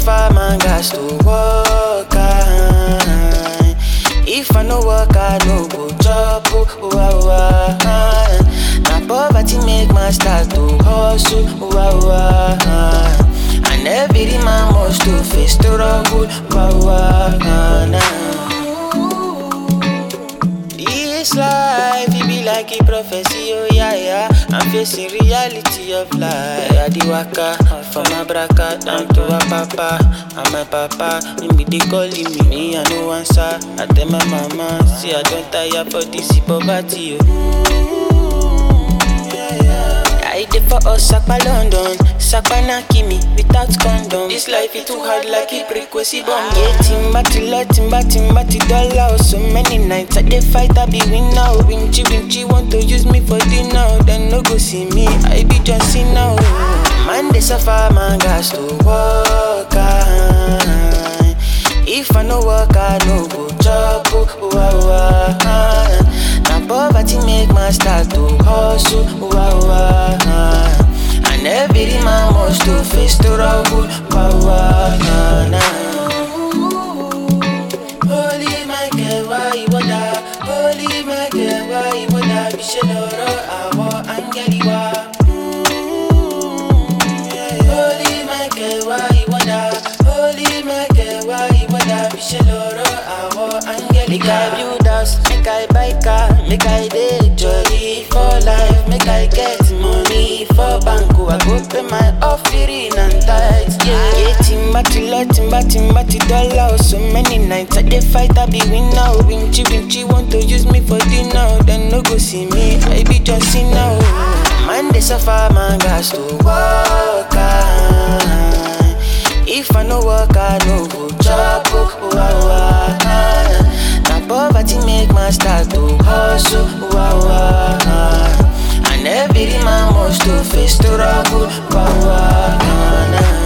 suffer, man, gas to work. ah. If I no work, I no go chop. Oh, oh, oh, ah. Na poverty make man start to hustle. Oh, oh, ah. And every man must to face struggle. Oh, oh, ah, nah. This life, it be like a prophecy, oh yeah, yeah. I'm facing reality of life. I di waka from my braka down to a papa. And my papa, him be they calling me, me I no answer. I tell my mama, see I don't tire for this poverty, oh. I did for us, Sakpa London, Sakpa Nakimi, without condom. This life is too hard like a frequency bomb. Yeah, timba tilla, timba timba ti dollar. So many nights I dey fight, I be win now. Winchy winchy want to use me for dinner, then no go see me. I be John Cena. oh. Man they suffer, man gas to work. ah. If I no work, I no go chop. Oh, oh, oh, ah. Na poverty make man start to hustle. Oh, oh, ah. And every man must to face struggle. Oh, oh, nah, nah. Holy Michael, why you wada? Holy Michael, why you wada? Bisheloro, awo, angeliwa. Holy Michael, why you wada? Holy Michael, why you wada? Bisheloro, awo, angeliwa. Make I build house, make I buy car, make I dey jolly for life, make I get money for bank. oh, I go pay my offering and tithes. Yeah, yeah, timba tilla, timba timba ti dollar. oh, So many nights I dey fight, I be win now. Winchy winchy want to use me for dinner, then no go see me. I be John Cena. oh. Man they suffer, man gas to work. ah. If I no work, I no go chop. Oh, oh, oh, ah. Na poverty make man start to hustle. Oh, oh, ah. And every man must to face struggle. Oh, oh, ah, nah.